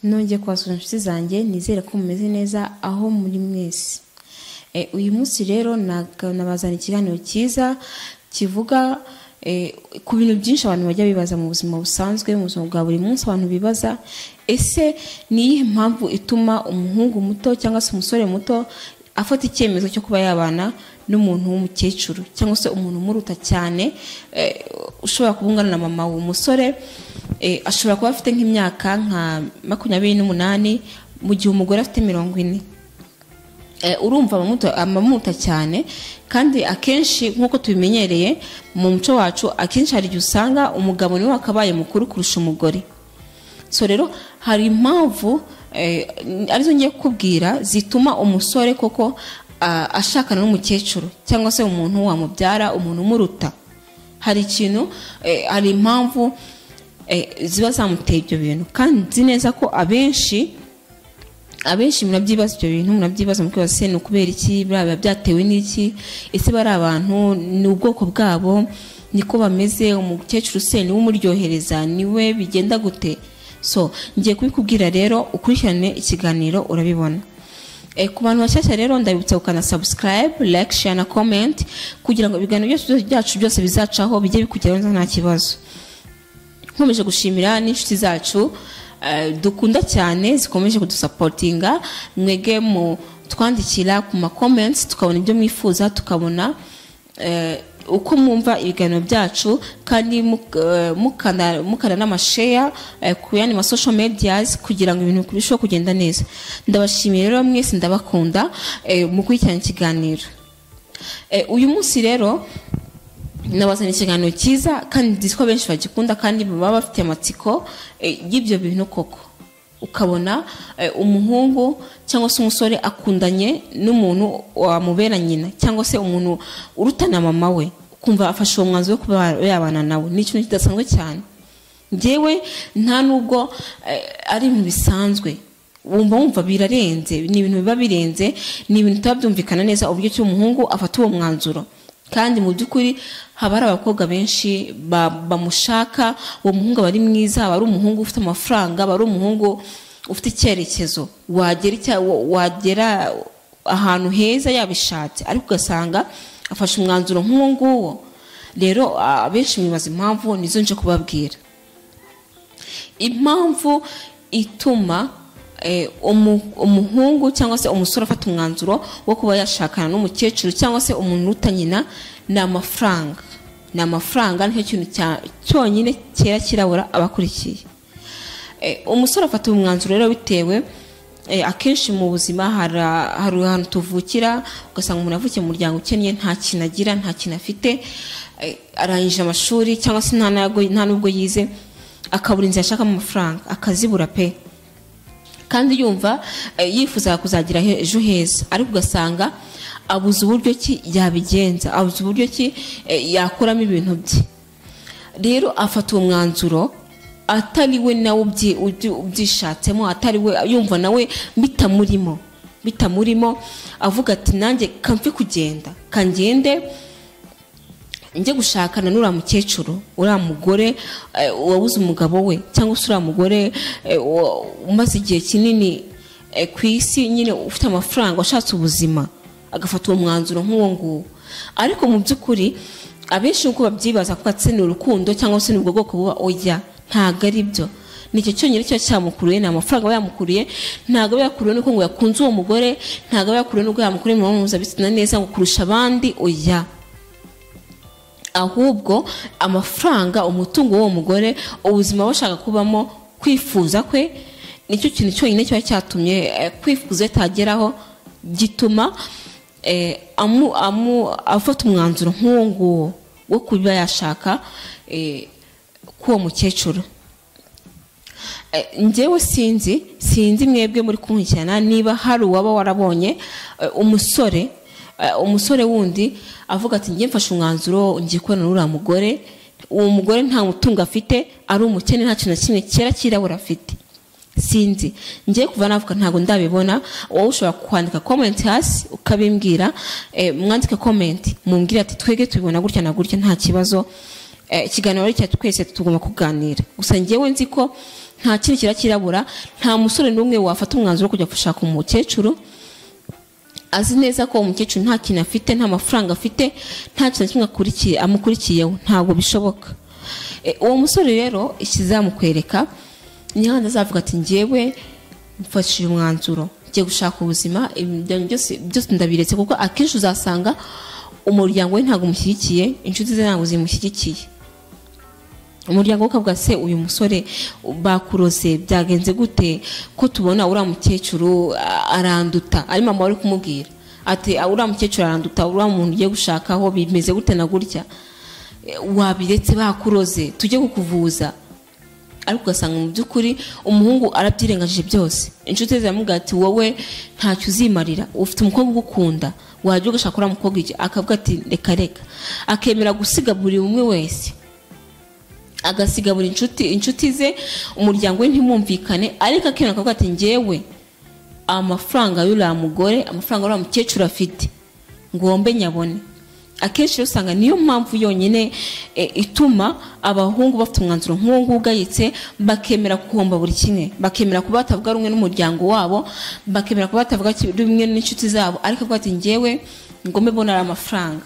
nongeye kubasura inshuti zanjye nizere ko mumeze neza aho muri mwese uyu munsi rero nabazana ikiganiro cyiza kivuga ku bintu byinshi abantu bajya bibaza mu buzima busanzwe mu buzima bwa buri munsi abantu bibaza ese ni iyihe mpamvu ituma umuhungu muto cyangwa se umusore muto afata icyemezo cyo kuba yabana n'umuntu w'umukecuru cyangwa se umuntu umuruta cyane ushobora kuba ungana na mama w'umusore ashobora kuba afite nk'imyaka nka makumyabiri n'umunani mu gihe umugore afite mirongo ine urumva amamuta cyane kandi akenshi nk'uko tubimenyereye mu muco wacu akenshi hari igihe usanga umugabo niwe wakabaye mukuru kurusha umugore so rero hari impamvu arizo ngiye kukubwira zituma umusore koko ashakana n'umukecuru cyangwa se umuntu wamubyara umuntu umuruta hari ikintu hari impamvu ziba zamuteye ibyo bintu kandi nzi neza ko abenshi abenshi murabyibaza ibyo bintu murabyibaza mukwibaza se ni ukubera iki biba byatewe n'iki ese bari abantu ni ubwoko bwabo niko bameze umukecuru se niwe umuryohereza niwe bigenda gute so ngiye kubikubwira rero ukurikirane ikiganiro urabibona ku bantu bashyashya rero ndabibutsa gukana subscribe like share na comment kugira ngo ibiganiro byose byacu byose bizacaho bijye bikugeraho nta kibazo nkomeje gushimira n'inshuti zacu dukunda cyane zikomeje kudusapotinga mwege mu twandikira ku ma comments tukabona ibyo mwifuza tukabona uko mwumva ibiganiro byacu kandi mukana n'amasheya ku yandi ma social medias kugira ngo ibintu birusheho kugenda neza ndabashimiye rero mwese ndabakunda mu gukurikirana ikiganiro uyu munsi rero nabazana ikiganiro cyiza kandi nzi ko benshi bagikunda kandi baba bafite amatsiko y'ibyo bintu koko ukabona umuhungu cyangwa se umusore akundanye n'umuntu wamubera nyina cyangwa se umuntu urutana mama we ukumva afashe uwo mwanzuro wo kuba yabana nawe ni ikintu kidasanzwe cyane ngewe nta n'ubwo ari ibintu bisanzwe wumva wumva birarenze ni ibintu biba birenze ni ibintu tuba byumvikana neza uburyo ki umuhungu afata uwo mwanzuro kandi mu by'ukuri haba hari abakobwa benshi bamushaka uwo muhungu aba ari mwiza aba ari umuhungu ufite amafaranga aba ari umuhungu ufite icyerekezo wagera wagera ahantu heza yabishatse ariko ugasanga afashe umwanzuro nk'uwo nguwo rero abenshi mwibaza impamvu nizo nje kubabwira impamvu ituma umuhungu cyangwa se umusore afata umwanzuro wo kuba yashakana n'umukecuru cyangwa se umuntu uruta nyina ni amafaranga ni amafaranga nicyo kintu cyonyine cyera kirabura abakurikiye umusore afata umwanzuro rero bitewe akenshi mu buzima hari ahantu tuvukira ugasanga umuntu avukiye mu muryango ukennye nta kintu agira nta kintu afite arangije amashuri cyangwa se nta n'ubwo yize akabura inzu yashakamo amafaranga akazibura pe kandi yumva yifuza kuzagira ejo heza ariko ugasanga abuze uburyo ki yabigenza abuze uburyo ki yakuramo ibintu bye rero afata uwo mwanzuro atari we nawe ubyishatsemo atari we yumva nawe bitamurimo bitamurimo avuga ati nanjye kamfe kugenda kangende njye gushakana n'uriya mukecuru uriya mugore wabuze umugabo we cyangwa se uriya mugore umaze igihe kinini ku isi nyine ufite amafaranga washatse ubuzima agafata uwo mwanzuro nk'uwo nguwo ariko mu by'ukuri abenshi nk'uko babyibaza ko atse ni urukundo cyangwa se ni ubwo bwoko buba ujya ntabwo ari byo nicyo cyonyine kiba cyamukuriye ni amafaranga aba yamukuriye ntabwo aba yakuriye nuko ngo yakunze uwo mugore ntabwo aba yakuriye nuko yamukuriye mu mpuzabitsina neza ngo kurusha abandi oya ahubwo amafaranga umutungo w'uwo mugore ubuzima bashaka kubamo kwifuza kwe nicyo kintu cyonyine kiba cyatumye kwifuza atageraho gituma afata umwanzuro nk'uwo nguwo wo kuba yashaka k'uwo mukecuru njyewe sinzi sinzi mwebwe muri kunkurikirana niba hari uwaba warabonye umusore umusore wundi avuga ati njye mfashe umwanzuro ngiye kubona n'uriya mugore uwo mugore nta mutungo afite ari umukene nta kintu na kimwe cyera cyirabura afite sinzi ngiye kuva navuga ntabwo ndabibona wowe ushobora kwandika komenti hasi ukabimbwira mwandike komenti mumbwire ati twege tubibona gutya na gutya nta kibazo ikiganiro ari icya twese tugomba kuganira gusa ngewe nzi ko nta kintu kiba kirabura nta musore n'umwe wafata umwanzuro wo kujya gushaka umukecuru azi neza ko umukecuru nta kintu afite nta mafaranga afite nta kintu na kimwe akurikiye amukurikiyeho ntabwo bishoboka E, uwo musore rero ikizamukwereka nihanda azavuga ati njyewe mfashije umwanzuro ngiye gushaka ubuzima ibintu byose byose ndabiretse kuko akenshi uzasanga umuryango we ntabwo umushyigikiye inshuti ze ntabwo zimushyigikiye umuryango ukavuga se uyu musore bakuroze byagenze gute ko tubona uriya mukecuru a- aranduta ari mama wari kumubwira ati "Ah, uriya mukecuru aranduta uriya muntu ugiye gushakaho bimeze gute na gutya E, wabiretse bakuroze tujye kukuvuza ariko ugasanga mu by'ukuri umuhungu arabyirengagije byose inshuti ze ziramubwira ati wowe ntacyo uzimarira ufite umukobwa ugukunda wajya ugashaka uriya mukobwa iki akavuga ati reka reka akemera gusiga buri umwe wese agasiga buri inshuti inshuti ze umuryango we ntimwumvikane ariko akemera akavuga ati njyewe amafaranga y'uriya mugore amafaranga y'uriya mukecuru afite ngombe nyabone akenshi rero usanga niyo mpamvu yonyine e, ituma abahungu bafite umwanzuro nk'uwo nguwo ugayitse bakemera guhomba buri kimwe bakemera kuba batavuga rumwe n'umuryango wabo bakemera kuba batavuga ki- rumwe n'inshuti zabo ariko avuga ati njyewe ngombe mbonera amafaranga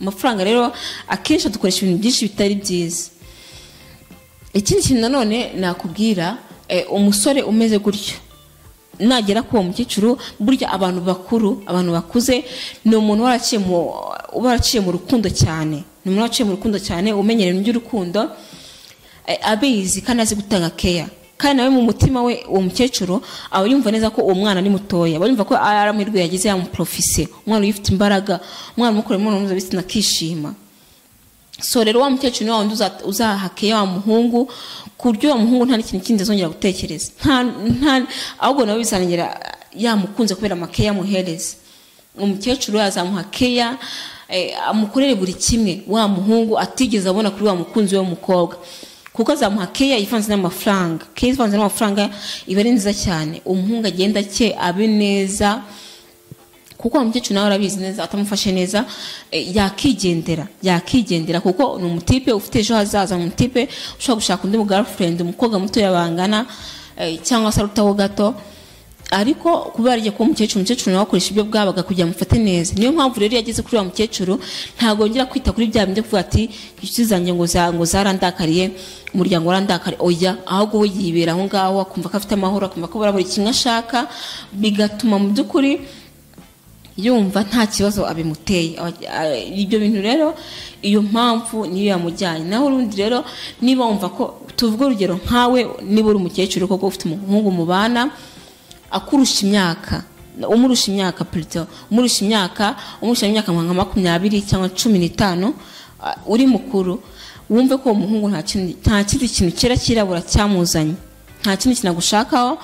amafaranga rero akenshi adukoresha ibintu byinshi bitari byiza ikindi kintu nanone nakubwira eh, umusore umeze gutyo nagera kuri uwo mukecuru burya abantu bakuru abantu bakuze ni umuntu waraciye mu uba waraciye mu rukundo cyane ni umuntu waraciye mu rukundo cyane umenyereye by'urukundo eh, abizi kandi azi gutanga keya kandi nawe mu mutima we uwo mukecuru aba yumva neza ko uwo mwana ari mutoya aba yumva ko ari amahirwe yagize yamuporofise umwana uyifite imbaraga umwana umukorera imibonano mpuzabitsina akishima so rero wa mukecuru niwe wundi uza- uzahakeye wa muhungu ku buryo wa muhungu nta n'ikintu kindi azongera gutekereza nta nta ahubwo nawe bizanongera yamukunze kubera amakeya amuhereza umukecuru yazamuha keya eh, amukorere buri kimwe wa muhungu atigeze abona kuri wa mukunzi we w'umukobwa kuko azamuha keya ivanze n'amafaranga keya ivanze n'amafaranga iba ari nziza cyane umuhungu agenda akeye abe neza kuko wa mukecuru nawe arabizi neza atamufashe neza eh, yakigendera yakigendera kuko ni umutipe ufite ejo hazaza ni umutipe ushobora gushaka undi girlfriend umukobwa mutoya bangana eh, cyangwa se arutaho gato ariko kubera agiye kuba umukecuru umukecuru nawe akoresha ibyo bwabaga kugira ngo amufate neza niyo mpamvu rero iyo ageze kuri wa mukecuru ntabwo yongera kwita kuri bya bindi kuvuga ati inshuti zanjye ngo za- ngo zarandakariye umuryango warandakariye oya ahubwo we yibera aho ngaho akumva ko afite amahoro akumva ko bura buri kimwe ashaka bigatuma mu by'ukuri yumva nta kibazo abimuteye Aba- a- ibyo bintu rero iyo mpamvu niyo yamujyanye naho urundi rero niba wumva ko tuvuge urugero nkawe niba uri umukecuru koko ufite umuhungu mubana akurusha imyaka umurusha imyaka purito umurusha imyaka umurusha imyaka nka nka makumyabiri cyangwa cumi n'itanu a- uri mukuru wumve ko uwo muhungu nta kintu- nta kindi kintu cyera cyirabura cyamuzanye nta kindi kintu agushakaho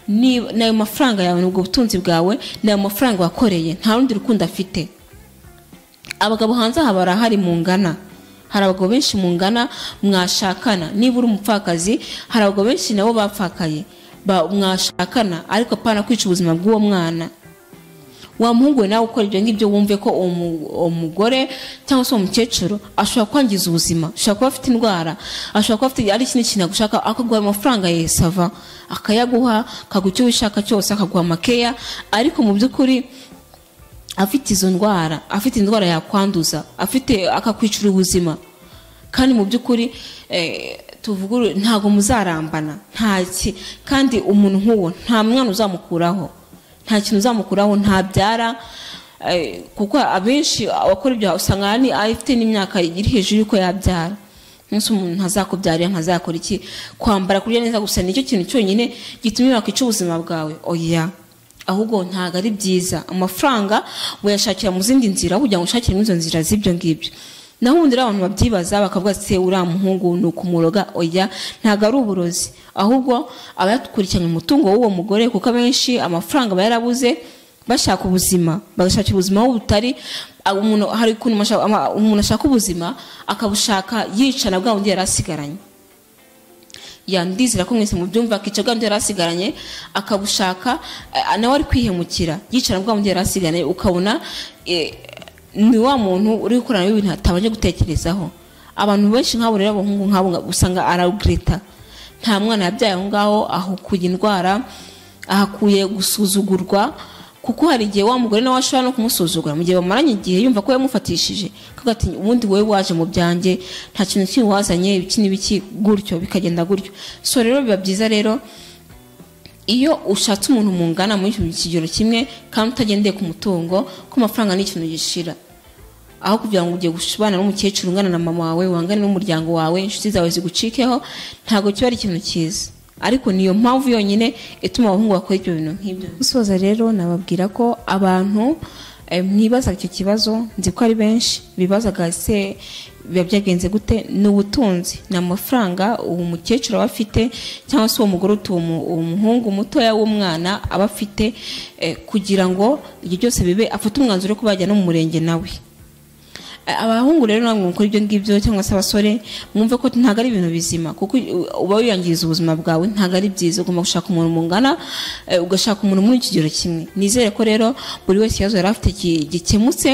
ni- ni ayo mafaranga yawe ni ubwo butunzi bwawe ni ayo mafaranga wakoreye nta rundi rukundo afite abagabo hanze aha barahari mungana hari abagabo benshi mungana mwashakana niba uri umupfakazi hari abagabo benshi nabo bapfakaye ba- mwashakana ariko apana kwica ubuzima bw'uwo mwana wa muhungu we nawe ukora ibyo ngibyo wumve ko uwo mu- uwo mugore cyangwa se uwo mukecuru ashobora kwangiza ubuzima ashobora kuba afite indwara ashobora kuba afite ari ikindi kintu agushaka akaguha amafaranga yesava akayaguha akaguha icyo wishaka cyose akaguha amakeya ariko mu by'ukuri afite izo ndwara afite indwara yakwanduza afite akakwicira ubuzima kandi mu by'ukuri eh, tuvuge uru- ntabwo muzarambana nta ki kandi umuntu nk'uwo nta mwana uzamukuraho nta kintu uzamukuraho ntabyara eh, kuko abenshi abakora ibyo usanga ni afite n'imyaka iri hejuru y'uko yabyara umunsi umuntu ntazakubyarira ntazakora iki kwambara kurya neza gusa nicyo kintu cyonyine gitumye wakwica ubuzima bwawe oya ahubwo ntabwo ari byiza amafaranga wayashakira mu zindi nzira aho kugira ngo ushakire muri izo nzira z'ibyo ngibyo naho ubundi rero abantu babyibaza bakavuga se uriya muhungu ni ukumuroga oya ntabwo ari uburozi ahubwo aba yakurikiranye umutungo w'uwo mugore kuko abenshi amafaranga aba yarabuze bashaka ubuzima bagashakira ubuzima aho butari Ah, umuntu hari ukuntu masha- ama- umuntu ashaka ubuzima akabushaka yicana bwa bundi yari asigaranye ya ndizera ko mwese mubyumva akica bwa bundi yari asigaranye akabushaka eh, nawe ari kwihemukira yicara bwa bundi yari asigaranye ukabona eh, ni wa muntu uri gukorana n'ibintu atabanje gutekerezaho abantu benshi nk'abo rero abahungu nk'abo nga- usanga aragreta nta mwana yabyaye aho ngaho ahukuye indwara ahakuye gusuzugurwa kuko hari igihe wa mugore nawe ashobora no kumusuzugura mu gihe bamaranye igihe yumva ko yamufatishije akavuga ati ubundi wowe waje mu byanjye nta kintu kiri wazanye ibiki n'ibiki gutyo bikagenda gutyo so rero biba byiza rero iyo ushatse umuntu mungana muri icyo kigero kimwe kandi utagendeye ku mutungo ko amafaranga ni ikintu gishira aho kugira ngo ugiye gushibana n'umukecuru ungana na mama wawe wangane n'umuryango wawe inshuti zawe zigucikeho ntabwo kiba ari ikintu cyiza ariko niyo mpamvu yonyine ituma abahungu bakora ibyo bintu nk'ibyo gusoza rero nababwira ko abantu mwibaza icyo kibazo nzi ko ari benshi bibazaga ese biba byagenze gute ni ubutunzi ni amafaranga uwo mukecuru aba afite cyangwa se uwo mugore utuye uwo muhungu mutoya w'umwana aba afite kugira ngo ibyo byose bibe afate umwanzuro wo bajya no mu murenge nawe abahungu rero ntabwo mukora ibyo ngibyo cyangwa se abasore mwumve ko ntabwo ari ibintu bizima kuko uba wiyangiriza ubuzima bwawe ntabwo ari byiza ugomba gushaka umuntu mungana ugashaka umuntu muri ikigero kimwe nizere ko rero buri wese ikibazo yari afite gikemutse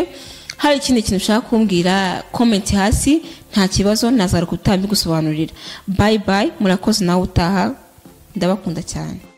hari ikindi kintu ushaka kumbwira komenti hasi nta kibazo nazaruka utambye gusobanurira bayi bayi murakoze nawe utaha ndabakunda cyane